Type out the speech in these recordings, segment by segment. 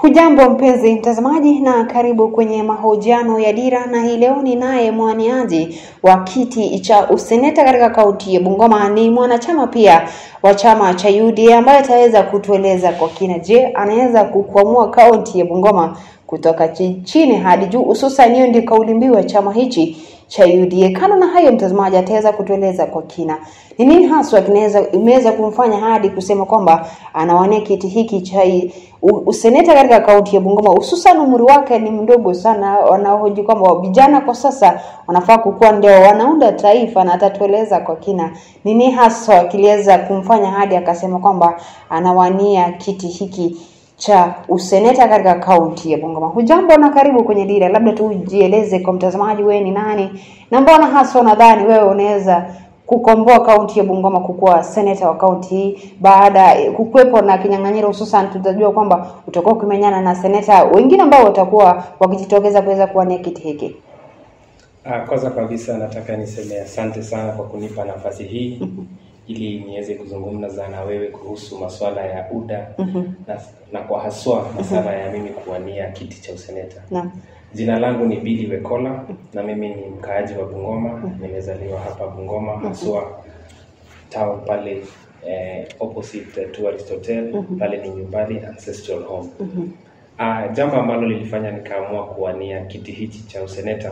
Hujambo mpenzi mtazamaji, na karibu kwenye mahojiano ya Dira, na hii leo ni naye mwaniaji wa kiti cha useneta katika kaunti ya Bungoma, ni mwanachama pia wa chama cha UDA ambaye ataweza kutueleza kwa kina, je, anaweza kukwamua kaunti ya Bungoma kutoka chi- chini hadi juu, hususan hiyo ndio kauli mbiu ya chama hichi cha UDA. Kando na hayo, mtazamaji ataweza kutueleza kwa kina ni nini haswa kinaweza imeweza kumfanya hadi kusema kwamba anawania kiti hiki cha u- useneta katika kaunti ya Bungoma, hususan umri wake ni mdogo sana. Wanahoji kwamba vijana kwa sasa wanafaa kukuwa ndio wanaunda taifa, na atatueleza kwa kina nini haswa kiliweza kumfanya hadi akasema kwamba anawania kiti hiki cha useneta katika kaunti ya Bungoma. Hujambo na karibu kwenye Dira, labda tu ujieleze kwa mtazamaji, wewe ni nani na mbona haswa nadhani wewe unaweza kukomboa kaunti ya Bungoma kukuwa seneta wa kaunti hii baada ya kukuwepo na kinyang'anyiro, hususan tutajua kwamba utakuwa ukimenyana na seneta wengine ambao watakuwa wakijitokeza kuweza kuwania kiti hiki. Ah, Kwanza kabisa nataka niseme asante sana kwa kunipa nafasi hii ili niweze kuzungumza na wewe kuhusu masuala ya UDA na, na kwa haswa masuala ya mimi kuwania kiti cha useneta. Naam. Jina langu ni Billy Wekola na mimi ni mkaaji wa Bungoma. Nimezaliwa hapa Bungoma haswa town pale eh, opposite eh, Tourist Hotel pale ni nyumbani ancestral home. Ah, jambo ambalo lilifanya nikaamua kuwania kiti hichi cha useneta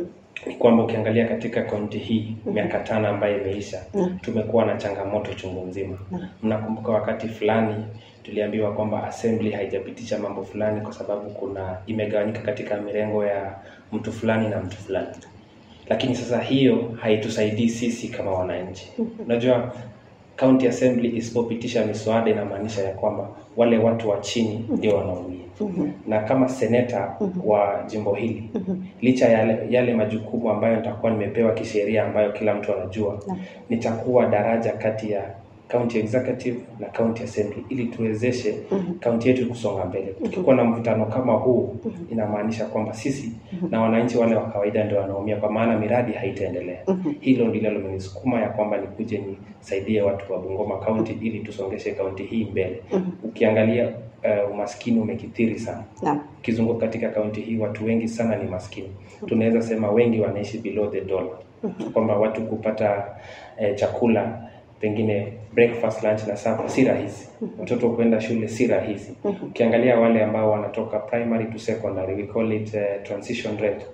ni kwamba ukiangalia katika kaunti hii miaka tano ambayo imeisha tumekuwa na changamoto chungu nzima. Mnakumbuka wakati fulani tuliambiwa kwamba assembly haijapitisha mambo fulani kwa sababu kuna imegawanyika katika mirengo ya mtu fulani na mtu fulani, lakini sasa hiyo haitusaidii sisi kama wananchi. Unajua county assembly isipopitisha miswada inamaanisha ya kwamba wale watu wa chini ndio wanaumia na kama seneta wa jimbo hili licha ya yale, yale majukumu ambayo nitakuwa nimepewa kisheria ambayo kila mtu anajua nitakuwa daraja kati ya county executive na county assembly ili tuwezeshe kaunti yetu kusonga mbele. Tukikuwa na mvutano kama huu inamaanisha kwamba sisi na wananchi wale wa kawaida ndio wanaumia, kwa maana miradi haitaendelea. Hilo ndilo limenisukuma ya kwamba nikuje nisaidie watu wa Bungoma County ili tusongeshe kaunti hii mbele. Ukiangalia uh, umaskini umekithiri sana Naam. ukizunguka katika kaunti hii watu wengi sana ni maskini. Tunaweza sema wengi wanaishi below the dollar, kwamba watu kupata eh, chakula pengine breakfast, lunch na supper si rahisi. Watoto kwenda shule si rahisi. Ukiangalia wale ambao wanatoka primary to secondary, we call it eh, transition rate,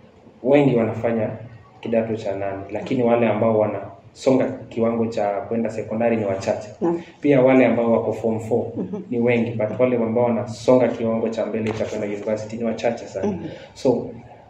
wengi wanafanya kidato cha nane, lakini wale ambao wanasonga kiwango cha kwenda sekondari ni wachache. Naam. Pia wale ambao wako form 4 ni wengi, but wale ambao wanasonga kiwango cha mbele cha kwenda university ni wachache sana. So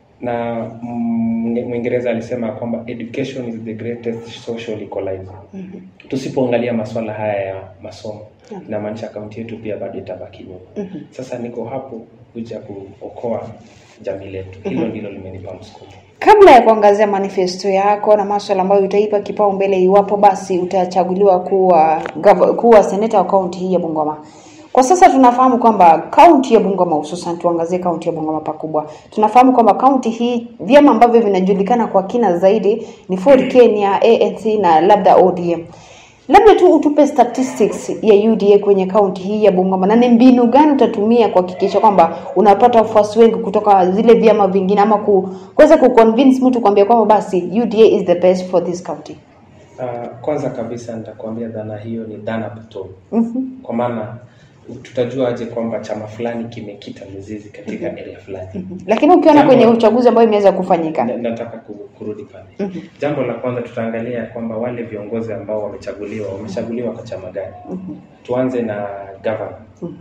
na mm, Mwingereza alisema kwamba education is the greatest social equalizer. Tusipoangalia masuala haya ya masomo inamaanisha kaunti yetu pia bado itabaki nyuma. Sasa niko hapo kuja kuokoa jamii letu. Hilo ndilo limenipa msukumo. Kabla ya kuangazia manifesto yako na maswala ambayo utaipa kipaumbele iwapo basi utachaguliwa kuwa gava- kuwa seneta wa kaunti hii ya Bungoma. Kwa sasa tunafahamu kwamba kaunti ya Bungoma, hususan tuangazie kaunti ya Bungoma pakubwa, tunafahamu kwamba kaunti hii vyama ambavyo vinajulikana kwa kina zaidi ni Ford Kenya, ANC na labda ODM. Labda tu utupe statistics ya UDA kwenye kaunti hii ya Bungoma na ni mbinu gani utatumia kuhakikisha kwamba unapata wafuasi wengi kutoka zile vyama vingine ama ku- kuweza kuconvince mtu kuambia kwamba basi UDA is the best for this county. Uh, kwanza kabisa nitakwambia dhana hiyo ni dhana potofu. Kwa maana tutajua aje kwamba chama fulani kimekita mizizi katika area fulani. Lakini ukiona Jambo- kwenye uchaguzi ambayo imeweza kufanyika. Na- nataka ku- kurudi pale. Jambo la kwanza tutaangalia ya kwamba wale viongozi ambao wamechaguliwa wamechaguliwa kwa chama gani. Tuanze na governor,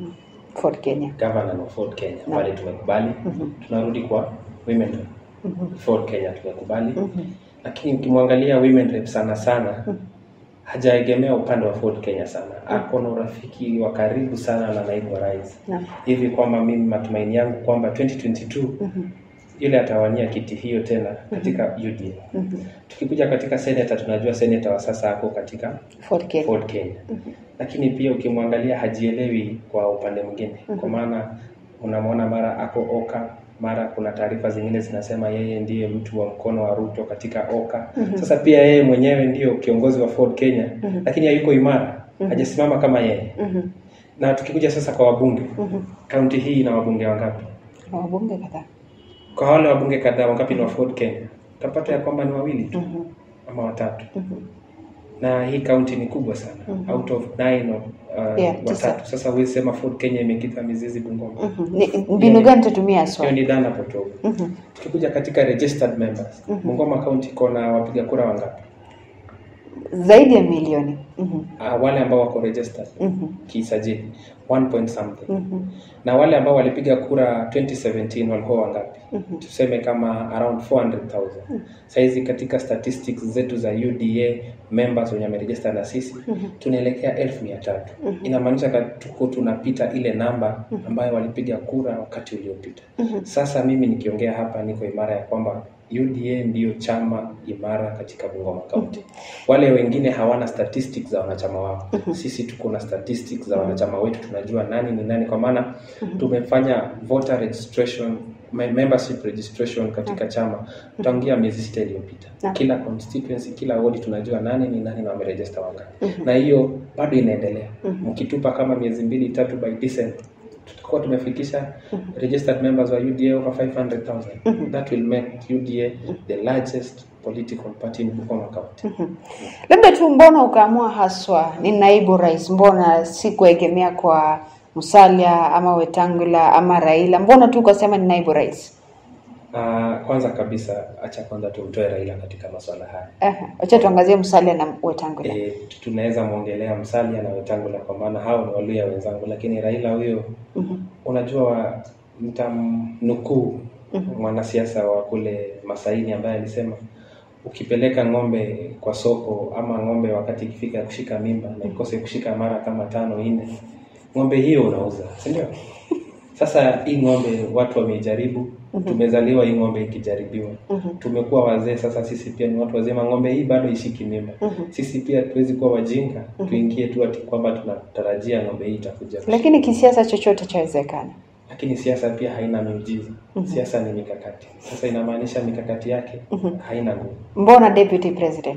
Ford Kenya. governor wa Ford Kenya pale tumekubali. Tunarudi kwa women rep. Ford Kenya tumekubali. Lakini ukimwangalia women rep sana sana hajaegemea upande wa Ford Kenya sana. Ako na urafiki wa karibu sana na naibu wa rais. Naam. Hivi kwamba mimi matumaini yangu kwamba 2022 yule atawania kiti hiyo tena katika UDA. Tukikuja katika senator, tunajua senator wa sasa ako katika Ford Kenya. Ford Kenya, lakini pia ukimwangalia hajielewi kwa upande mwingine, kwa maana unamwona mara ako Oka, mara kuna taarifa zingine zinasema yeye ndiye mtu wa mkono wa Ruto katika Oka. Sasa pia yeye mwenyewe ndiyo kiongozi wa Ford Kenya, lakini hayuko imara, hajasimama kama yeye Na tukikuja sasa kwa wabunge, Mhm. kaunti hii ina wabunge wangapi? Na wabunge kadhaa. Kwa wale wabunge kadhaa, wangapi ni wa Ford Kenya? Utapata ya kwamba ni wawili tu Mhm. ama watatu, Mhm. na hii kaunti ni kubwa sana Mhm. out of nine of, uh, Yeah, tisa. watatu. Sasa huwezi sema Ford Kenya imekita mizizi Bungoma. Mhm. Ni- Mbinu gani tatumia Hiyo haswa? ni dhana potofu. Mhm. Tukikuja katika registered members, Mhm. Bungoma County iko na wapiga kura wangapi? Zaidi ya milioni. Mhm. Uh, wale ambao wako registered Mhm. kisajili 1 point something Mhm. na wale ambao walipiga kura 2017 walikuwa wangapi? Mhm. Tuseme kama around 400,000. Saizi katika statistics zetu za UDA members wenye wameregister na sisi Mhm. tunaelekea elfu mia tatu. Inamaanisha ka- tuko tunapita ile namba ambayo walipiga kura wakati uliopita. Mhm. Sasa mimi nikiongea hapa niko imara ya kwamba UDA ndiyo chama imara katika Bungoma County. Wale wengine hawana statistics za wanachama wao. Sisi tuko na statistics za wanachama wetu, tunajua nani ni nani, kwa maana tumefanya voter registration me- membership registration katika chama tangia miezi sita iliyopita. Naam. Kila constituency, kila ward tunajua nani ni nani na wameregister wangapi, na hiyo bado inaendelea. Mkitupa kama miezi mbili tatu, by December tutakuwa tumefikisha registered members wa UDA over 500,000. That will make UDA the largest political party in Bungoma County. Labda tu mbona ukaamua haswa ni naibu rais, mbona si kuegemea kwa Musalia ama Wetangula ama Raila? Mbona tu ukasema ni naibu rais? Ah, kwanza kabisa acha kwanza tumtoe Raila katika masuala haya. Aha, Wacha tuangazie Musalia na Wetangula. E, tunaweza mwongelea Musalia na Wetangula kwa maana hao ni Waluya wenzangu, lakini Raila huyo Mhm. unajua mtamnukuu mwanasiasa wa kule Masaini ambaye alisema ukipeleka ng'ombe kwa soko ama ng'ombe wakati ikifika kushika mimba na ikose kushika mara kama tano nne, ng'ombe hiyo unauza, si ndio? Sasa hii ng'ombe watu wamejaribu, tumezaliwa hii ng'ombe ikijaribiwa, tumekuwa wazee sasa, sisi pia ni watu wazima, ng'ombe hii bado ishiki mimba. Sisi pia tuwezi kuwa wajinga tuingie tu ati kwamba tunatarajia ng'ombe hii itakuja Lakini kisiasa chochote chawezekana. lakini siasa pia haina miujiza. Siasa ni mikakati. Sasa inamaanisha mikakati yake haina nguvu. Mbona deputy president?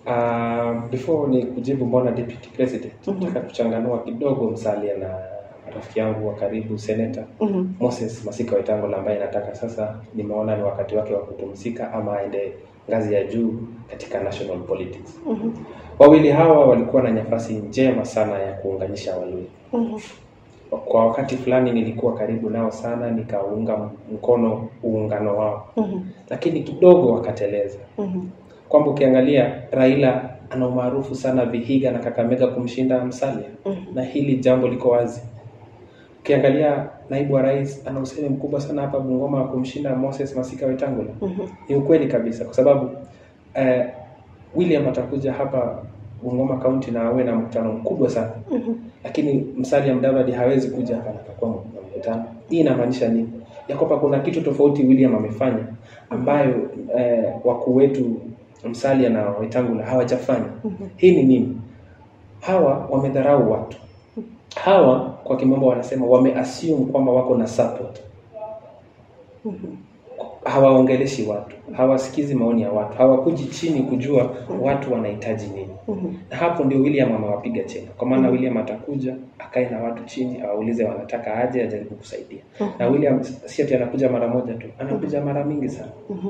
Uh, before ni kujibu mbona deputy president, nataka kuchanganua kidogo Musalia na rafiki yangu wa karibu seneta Mhm. Moses Masika Wetangula ambaye nataka sasa, nimeona ni wakati wake wa kupumzika ama aende ngazi ya juu katika national politics. Mhm. Wawili hawa walikuwa na nafasi njema sana ya kuunganisha Waluya. Mhm. Kwa wakati fulani nilikuwa karibu nao sana, nikaunga mkono uungano wao, Mhm. lakini kidogo wakateleza, Mhm. kwamba ukiangalia Raila ana umaarufu sana Vihiga na Kakamega kumshinda Musalia, Mhm. na hili jambo liko wazi. Ukiangalia naibu wa rais ana usemi mkubwa sana hapa Bungoma wa kumshinda Moses Masika Wetangula. Mhm. Ni ukweli kabisa, kwa sababu eh, William atakuja hapa Bungoma County na awe na mkutano mkubwa sana Mhm. lakini Musalia Mudavadi hawezi kuja hapa na akakuwa na mkutano. Hii inamaanisha nini? Ya kwamba kuna kitu tofauti William amefanya ambayo eh, wakuu wetu Musalia na Wetangula hawajafanya. Hii ni nini? Hawa wamedharau watu. Hawa kwa kimombo wanasema wameassume kwamba wako na support. Hawaongeleshi watu, hawasikizi maoni ya watu, hawakuji chini kujua watu wanahitaji nini. Mhm. Na hapo ndio William amewapiga chenga, kwa maana William atakuja akae na watu chini, awaulize wanataka aje, ajaribu kusaidia. Na William si ati anakuja mara moja tu, anakuja mara mingi sana.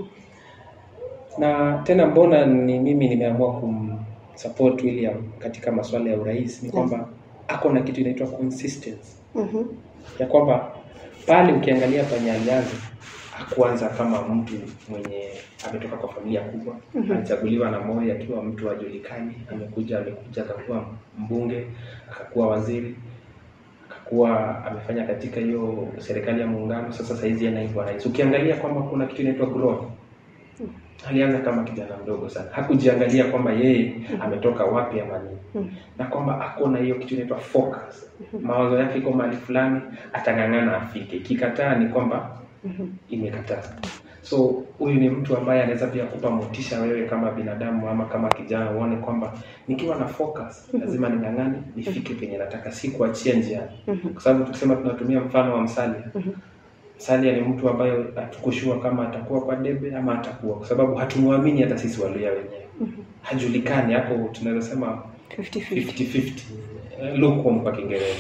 Na tena mbona ni mimi nimeamua kumsupport William katika masuala ya urais ni kwamba ako na kitu inaitwa consistency, Mhm. ya kwamba pale ukiangalia penye alianza hakuanza kama mtu mwenye ametoka kwa familia kubwa. Alichaguliwa na Moi akiwa mtu ajulikani, amekuja amekuja akakuwa mbunge, akakuwa waziri, akakuwa amefanya katika hiyo serikali ya muungano. Sasa saizi yeye naibu wa rais. Ukiangalia kwamba kuna kitu inaitwa growth, alianza kama kijana mdogo sana, hakujiangalia kwamba yeye ametoka wapi ama nini, na kwamba ako na hiyo kitu inaitwa focus. Mawazo yake iko mahali fulani, atang'ang'ana afike. Ikikataa ni kwamba imekataa. So huyu ni mtu ambaye anaweza pia kupa motisha wewe kama binadamu ama kama kijana, uone kwamba nikiwa na focus lazima ning'ang'ane nifike penye nataka, si kuachia njiani, kwa sababu tukisema tunatumia mfano wa Musalia. Musalia ni mtu ambaye hatukushua kama atakuwa kwa debe ama atakuwa, kwa sababu hatumwamini hata sisi Waluya wenyewe, hajulikani hapo. Tunaweza sema 50-50. 50-50 Eh, lukewarm kwa Kiingereza.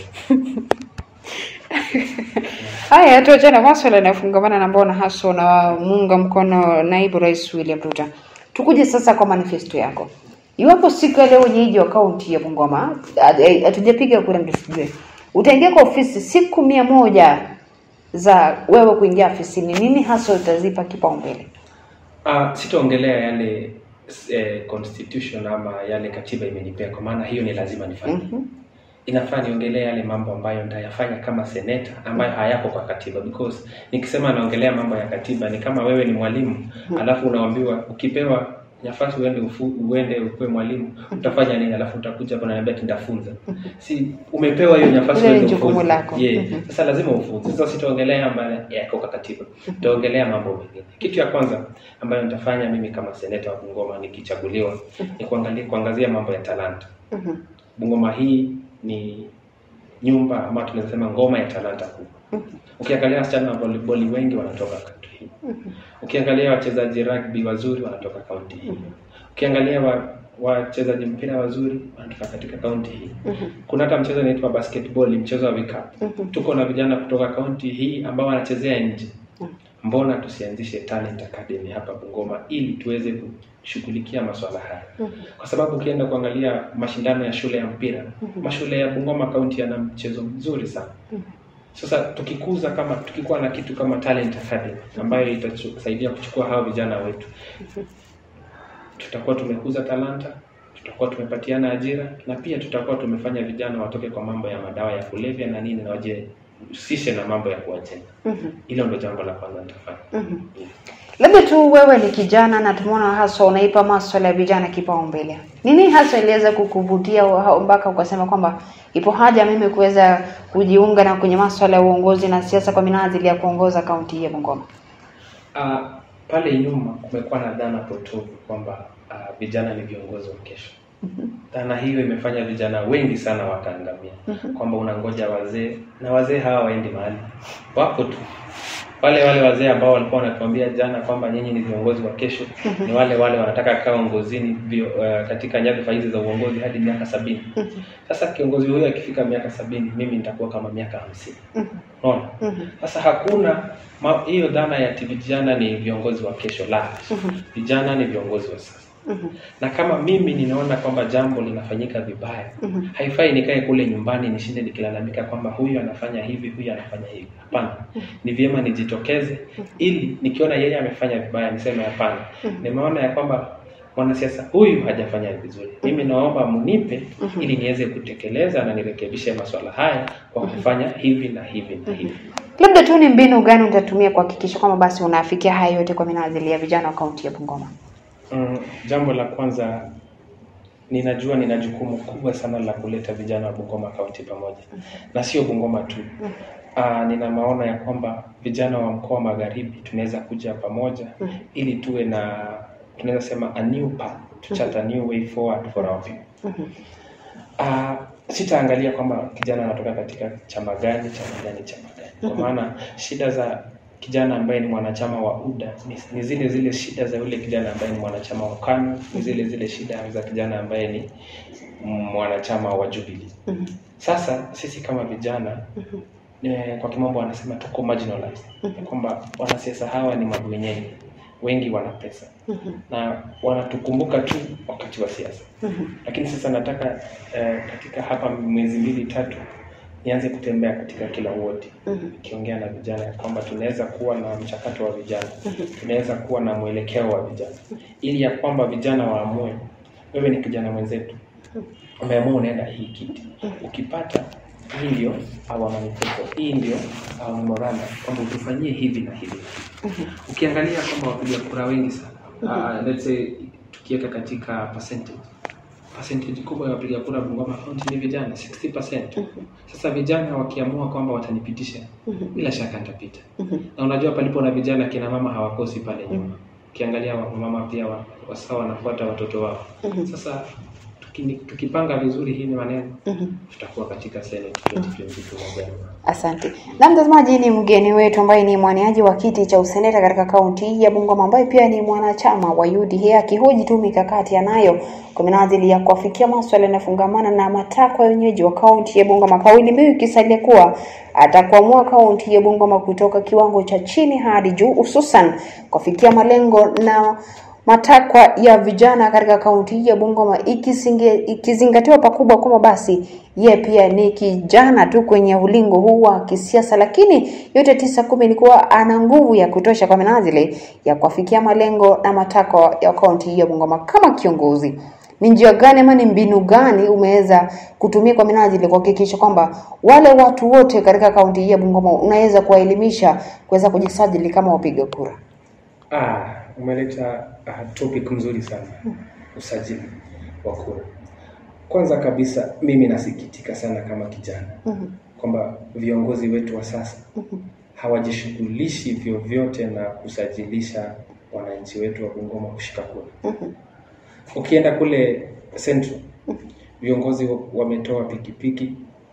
Haya, tuachane na maswala yanayofungamana na mbona hasa na muunga mkono naibu rais William Ruto. Tukuje sasa kwa manifesto yako. Iwapo siku ya leo wenyeji wa kaunti ya Bungoma hatu- hatujapiga kura ndio sijue, utaingia kwa ofisi siku mia moja za wewe kuingia ofisini, nini hasa utazipa kipaumbele? Ah, sitaongelea yale eh, constitution ama yale katiba imenipea kwa maana hiyo ni lazima nifanye. Mhm. Inafaa niongelee yale mambo ambayo nitayafanya kama seneta ambayo hayako kwa katiba because nikisema naongelea mambo ya katiba ni kama wewe ni mwalimu alafu unaambiwa ukipewa nafasi uende ufu, uende ukuwe mwalimu utafanya nini alafu utakuja hapo unaniambia ati nitafunza si umepewa hiyo nafasi Ile ni uende jukumu ufunze. lako. yeah. Mhm. sasa lazima ufunze sasa sitaongelea ambayo yako kwa katiba nitaongelea mambo mengine kitu ya kwanza ambayo nitafanya mimi kama seneta wa Bungoma nikichaguliwa ni kuangalia kuangazia mambo ya talanta Mhm. Bungoma hii ni nyumba ama tunaweza sema ngoma ya talanta kubwa. Ukiangalia wasichana wa volleyball wengi wanatoka kaunti hii. Ukiangalia wachezaji rugby wazuri wanatoka kaunti hii. Ukiangalia wa wachezaji mpira wazuri wanatoka katika kaunti hii. Kuna hata mchezo unaitwa basketball, mchezo wa vikapu. Tuko na vijana kutoka kaunti hii ambao wanachezea nje. Mbona tusianzishe talent academy hapa Bungoma ili tuweze kushughulikia masuala haya? Kwa sababu ukienda kuangalia mashindano ya shule ya mpira, mashule ya Bungoma kaunti yana mchezo mzuri sana. Sasa tukikuza kama tukikuwa na kitu kama talent academy ambayo itasaidia kuchukua hao vijana wetu, tutakuwa tumekuza talanta, tutakuwa tumepatiana ajira na pia tutakuwa tumefanya vijana watoke kwa mambo ya madawa ya kulevya na nini na wajihusishe na mambo ya kuwajenga. Mhm. Hilo ndo jambo la kwanza nitafanya. Mhm. Labda tu wewe ni kijana na tumeona hasa unaipa maswala ya vijana kipaumbele. Nini hasa iliweza kukuvutia wa- mpaka ukasema kwamba ipo haja mimi kuweza kujiunga na kwenye maswala ya uongozi na siasa kwa minajili ya kuongoza kaunti hii ya Bungoma? Ah, pale nyuma kumekuwa na dhana potofu kwamba ah, vijana ni viongozi wa kesho. Dhana hiyo imefanya vijana wengi sana wakaangamia, kwamba unangoja wazee na wazee hawa waendi mahali, wapo tu wale wale wazee ambao walikuwa wanatuambia jana kwamba nyinyi ni viongozi wa kesho ni wale wale wanataka kaa uongozini vio, uh, katika nyadhifa hizi za uongozi hadi miaka sabini. Sasa kiongozi huyo akifika miaka sabini, mimi nitakuwa kama miaka hamsini. Unaona? Sasa hakuna ma- hiyo dhana ya ati vijana ni viongozi wa kesho, la vijana ni viongozi wa sasa na kama mimi ninaona kwamba jambo linafanyika vibaya haifai nikae kule nyumbani nishinde nikilalamika kwamba huyu anafanya hivi huyu anafanya hivi hapana ni vyema nijitokeze ili nikiona yeye amefanya vibaya niseme hapana nimeona ya kwamba mwanasiasa huyu hajafanya vizuri mimi naomba munipe ili niweze kutekeleza na nirekebishe masuala haya kwa kufanya hivi na hivi na hivi Labda tu ni mbinu gani utatumia kuhakikisha kwamba basi unafikia haya yote kwa minajili ya vijana wa kaunti ya Bungoma? Mm, jambo la kwanza ninajua nina jukumu kubwa sana la kuleta vijana wa Bungoma kaunti pamoja na sio Bungoma tu. Aa, nina maono ya kwamba vijana wa mkoa wa Magharibi tunaweza kuja pamoja ili tuwe na tunaweza sema a new path to chart a new way forward for our people. Ah, sitaangalia kwamba kijana anatoka katika chama gani chama gani chama gani, kwa maana shida za kijana ambaye ni mwanachama wa UDA ni, ni zile zile shida za yule kijana ambaye ni mwanachama wa KANU, ni zile zile shida za kijana ambaye ni mwanachama wa Jubilee. Sasa sisi kama vijana eh, kwa kimombo wanasema tuko marginalized, ya kwamba wanasiasa hawa ni mabwenyenye, wengi wana pesa na wanatukumbuka tu wakati wa siasa lakini sasa nataka eh, katika hapa miezi mbili tatu nianze kutembea katika kila wodi nikiongea na vijana ya kwamba tunaweza kuwa na mchakato wa vijana tunaweza kuwa na mwelekeo wa vijana ili ya kwamba vijana waamue wewe ni kijana mwenzetu umeamua unaenda hii kiti ukipata hii ndio our manifesto hii ndio our memorandum kwamba utufanyie hivi na hivi ukiangalia kwamba wapiga kura wengi sana uh, let's say tukiweka katika percentage percentage kubwa ya wapiga kura Bungoma County ni vijana 60%. Sasa vijana wakiamua kwamba watanipitisha, bila shaka nitapita. Na unajua palipo na vijana, kina mama hawakosi pale nyuma. Ukiangalia wa- mama pia wa- wasawa wanafuata watoto wao. Sasa Tukini- tukipanga vizuri hii ni maneno Mhm. tutakuwa katika Senate 2022 Novemba. Asante. Na mtazamaji, ni mgeni wetu ambaye ni mwaniaji wa kiti cha useneta katika kaunti ya Bungoma ambaye pia ni mwanachama wa UDA akihoji tu mikakati anayo kwa minajili ya kuafikia maswala yanayofungamana na matakwa ya wenyeji wa kaunti ya Bungoma, kauli mbiu ikisalia kuwa atakwamua kaunti ya Bungoma kutoka kiwango cha chini hadi juu, hususan kuafikia malengo na matakwa ya vijana katika kaunti ya Bungoma ikisinge- ikizingatiwa pakubwa kwamba basi ye pia ni kijana tu kwenye ulingo huu wa kisiasa, lakini yote tisa kumi ni kuwa ana nguvu ya kutosha kwa minajili ya kuafikia malengo na matakwa ya kaunti ya Bungoma. Kama kiongozi, ni njia gani ama ni mbinu gani umeweza kutumia kwa minajili kuhakikisha kwamba wale watu wote katika kaunti hii ya Bungoma unaweza kuwaelimisha kuweza kujisajili kama wapiga kura? Ah, umeleta uh, topic mzuri sana, usajili wa kura. Kwanza kabisa, mimi nasikitika sana kama kijana Mhm. kwamba viongozi wetu wa sasa hawajishughulishi vyovyote na kusajilisha wananchi wetu wa Bungoma kushika kura. Ukienda kule Central, viongozi wa- wametoa pikipiki,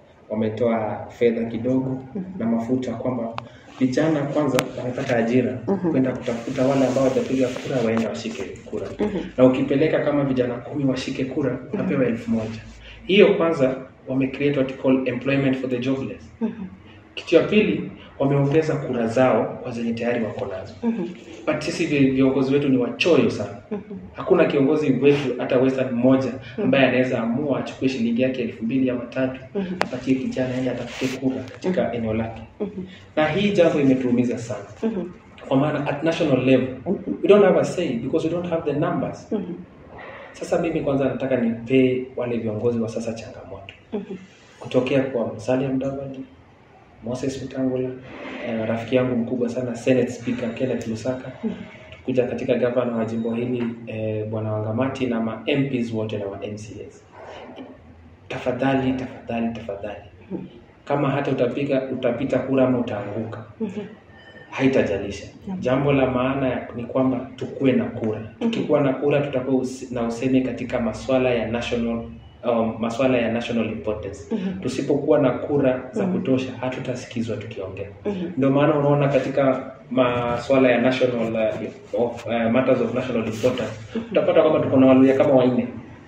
wametoa fedha kidogo na mafuta, kwamba vijana kwanza wamepata ajira kwenda kutafuta wale ambao watapiga kura waende washike kura, na ukipeleka kama vijana kumi washike kura unapewa elfu moja. Hiyo kwanza wame create what you call employment for the jobless. Kitu ya pili wameongeza kura zao kwa zenye tayari wako nazo. But sisi vi- viongozi wetu ni wachoyo sana. Hakuna kiongozi wetu hata Western mmoja ambaye anaweza amua achukue shilingi yake elfu mbili ama tatu apatie kijana aende atafute kura katika eneo lake, na hii jambo imetuumiza sana kwa maana at national level we don't have a say because we don't have the numbers. Sasa mimi kwanza nataka nipee wale viongozi wa sasa changamoto kutokea kwa Musalia Mudavadi, Moses Wetangula, eh, rafiki yangu mkubwa sana Senate Speaker Kenneth Lusaka, kuja katika gavana wa jimbo hili eh, bwana Wangamati na ma MPs wote na ma MCAs. Tafadhali, tafadhali, tafadhali, kama hata utapiga utapita kura ama utaanguka, haitajalisha. Jambo la maana ni kwamba tukuwe na kura. Tukikuwa na kura, tutakuwa usi- na usemi katika maswala ya national um, maswala ya national importance. Tusipokuwa na kura za kutosha, hatutasikizwa tukiongea. Ndio maana unaona katika maswala ya national uh, of, uh, matters of national importance utapata kwamba tuko na waluya kama wanne.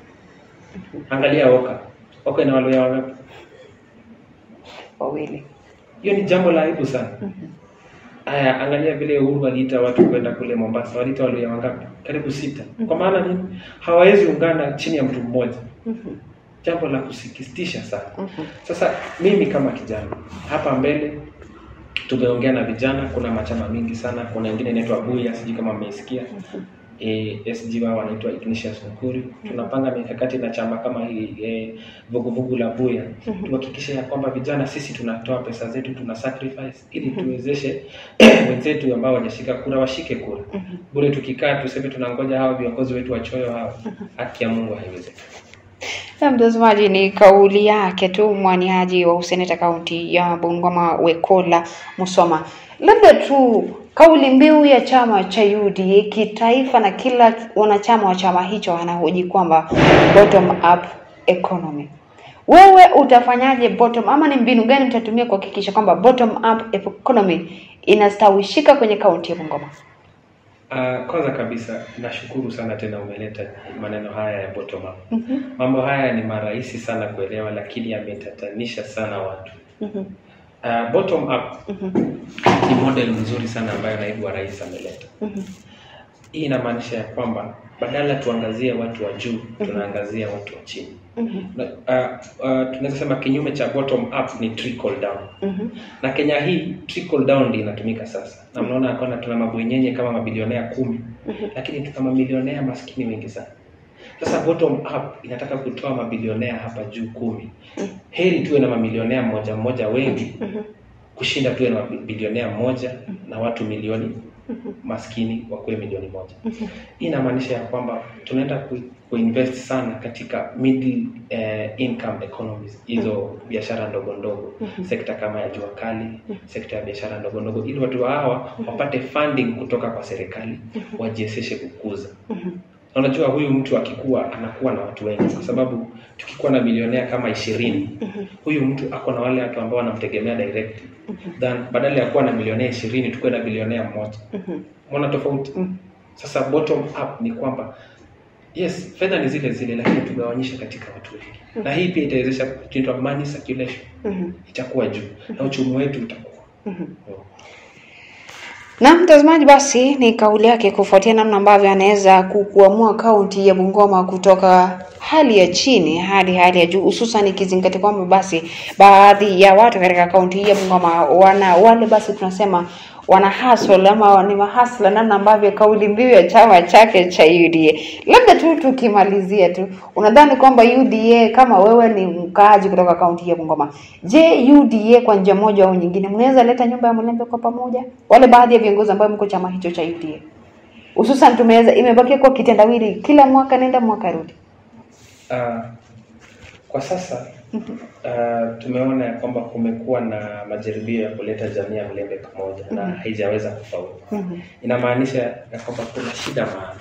Angalia Oka, Oka ina waluya wangapi? Wawili. Hiyo ni jambo la aibu sana. Aya, angalia vile Uhuru aliita watu kwenda kule Mombasa, waliita waluya wangapi? Karibu sita. Kwa maana nini? Hawawezi ungana chini ya mtu mmoja. Jambo la kusikitisha sana. Sasa mimi kama kijana hapa mbele tumeongea na vijana, kuna machama mingi sana. Kuna ingine inaitwa Buya, sijui kama mmeisikia. E, SG wao wanaitwa Ignatius Nkuri. Tunapanga mikakati na chama kama hii e, vuguvugu la Buya, tuhakikishe ya kwamba vijana sisi tunatoa pesa zetu, tuna sacrifice ili tuwezeshe wenzetu ambao wajashika kura washike kura. Bure tukikaa tuseme tunangoja hao viongozi wetu wachoyo hao, haki ya Mungu haiwezekani. Na mtazamaji, ni kauli yake tu mwaniaji wa useneta kaunti ya Bungoma Wekola Musoma. Labda tu kauli mbiu ya chama cha UDA kitaifa na kila wanachama wa chama hicho anahoji kwamba bottom up economy. Wewe utafanyaje bottom ama ni mbinu gani mtatumia kuhakikisha kwamba bottom up economy inastawishika kwenye kaunti ya Bungoma? Uh, kwanza kabisa nashukuru sana tena umeleta maneno haya ya bottom up. Mambo haya ni marahisi sana kuelewa, lakini yametatanisha sana watu. Uh, bottom up ni model nzuri sana ambayo naibu wa rais ameleta. Hii inamaanisha ya kwamba badala tuangazie watu wa juu, tunaangazia watu wa chini. Na, uh, uh, tunaweza sema kinyume cha bottom up ni trickle down na Kenya hii trickle down ndio inatumika sasa, na mnaona ya kwamba tuna mabwenyenye kama mabilionea kumi lakini tuna mamilionea maskini wengi sana. Sasa bottom up inataka kutoa mabilionea hapa juu kumi. Heri tuwe na mamilionea mmoja mmoja wengi kushinda tuwe na bilionea mmoja na watu milioni maskini wakuwe milioni moja. Hii inamaanisha ya kwamba tunaenda ku, kuinvest sana katika middle eh, income economies, hizo biashara ndogo ndogo, sekta kama ya jua kali, sekta ya biashara ndogo ndogo, ili watu hawa wapate funding kutoka kwa serikali wajiwezeshe kukuza Na unajua huyu mtu akikuwa anakuwa na watu wengi, kwa sababu tukikuwa na bilionea kama ishirini huyu mtu ako na wale watu ambao wanamtegemea directly than badala ya kuwa na bilionea ishirini tukuwe na bilionea mmoja. Mwana tofauti? Sasa bottom up ni kwamba yes, fedha ni zile zile, lakini tugawanyishe katika watu wengi, na hii pia itawezesha kitu money circulation itakuwa juu na uchumi wetu utakuwa Na mtazamaji, basi ni kauli yake kufuatia namna ambavyo anaweza ku- kuamua kaunti ya Bungoma kutoka hali ya chini hadi hali ya juu, hususan ikizingatia kwamba basi baadhi ya watu katika kaunti hii ya Bungoma wana wale basi tunasema wana hustle ama ni mahasla, namna ambavyo kauli mbiu ya chama chake cha UDA. Labda tu tukimalizia tu, unadhani kwamba UDA kama wewe ni mkaaji kutoka kaunti hii ya Bungoma, je, UDA kwa njia moja au nyingine mnaweza leta nyumba ya Mlembe kwa pamoja, wale baadhi ya viongozi ambao mko chama hicho cha UDA, hususan tumeweza imebakia kwa kitendawili, kila mwaka nenda mwaka rudi. Uh, kwa sasa uh, tumeona ya kwamba kumekuwa na majaribio ya kuleta jamii ya Mlembe pamoja na haijaweza kufaulu. Inamaanisha ya kwamba kuna shida mahali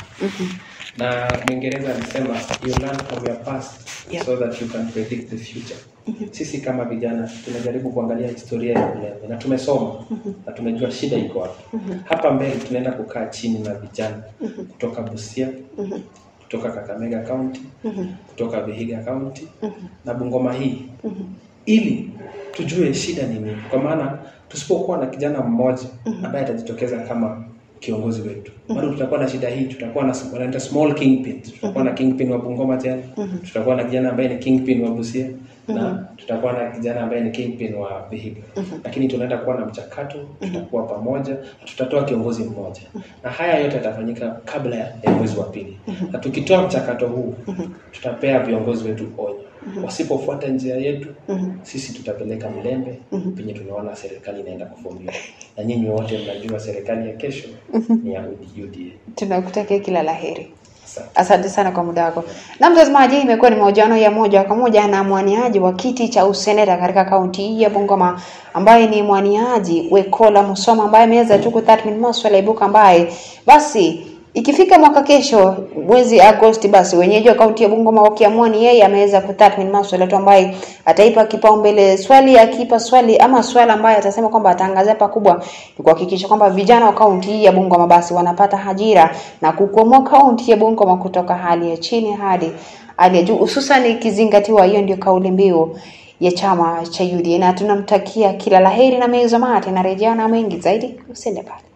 na Mwingereza alisema you learn from your past Yep. so that you can predict the future. Sisi kama vijana tunajaribu kuangalia historia ya Mlembe na tumesoma na tumejua shida iko wapi. Hapa mbele tunaenda kukaa chini na vijana kutoka Busia, kutoka Kakamega County, kutoka Vihiga County na Bungoma hii ili tujue shida ni nini, kwa maana tusipokuwa na kijana mmoja ambaye atajitokeza kama kiongozi wetu bado tutakuwa na shida hii. Tutakuwa na wanaita small kingpin, tutakuwa na kingpin wa Bungoma tena, tutakuwa na kijana ambaye ni kingpin wa Busia na tutakuwa na kijana ambaye ni kingpin wa Vihiga, lakini tunaenda kuwa na mchakato, tutakuwa pamoja na tutatoa kiongozi mmoja, na haya yote yatafanyika kabla ya mwezi wa pili, na tukitoa mchakato huu tutapea viongozi wetu onyo wasipofuata njia yetu sisi tutapeleka Mlembe penye tunaona serikali inaenda kufomiwa, na nyinyi wote mnajua serikali ya kesho ni ya UDA. Tunakutakia kila laheri. Asante. Asante sana kwa muda wako. Na mtazamaji, hii imekuwa ni mahojiano ya moja kwa moja na mwaniaji wa kiti cha useneta katika kaunti hii ya Bungoma ambaye ni mwaniaji Wekola Musoma ambaye ameweza tu kutathmini maswala ya ibuka ambaye basi ikifika mwaka kesho mwezi Agosti, basi wenyeji wa kaunti ya Bungoma wakiamua ni yeye ameweza kutathmini maswala tu ambaye ataipa kipaumbele swali, akipa swali ama swala ambaye atasema kwamba ataangazia pakubwa ni kuhakikisha kwamba vijana wa kaunti hii ya Bungoma basi wanapata ajira na kukwamua kaunti ya Bungoma kutoka hali ya chini hadi hali ya juu, hususan ikizingatiwa hiyo ndio kauli mbiu ya chama cha UDA, na tunamtakia kila laheri na meza mate na rejea na mengi zaidi, usende pale.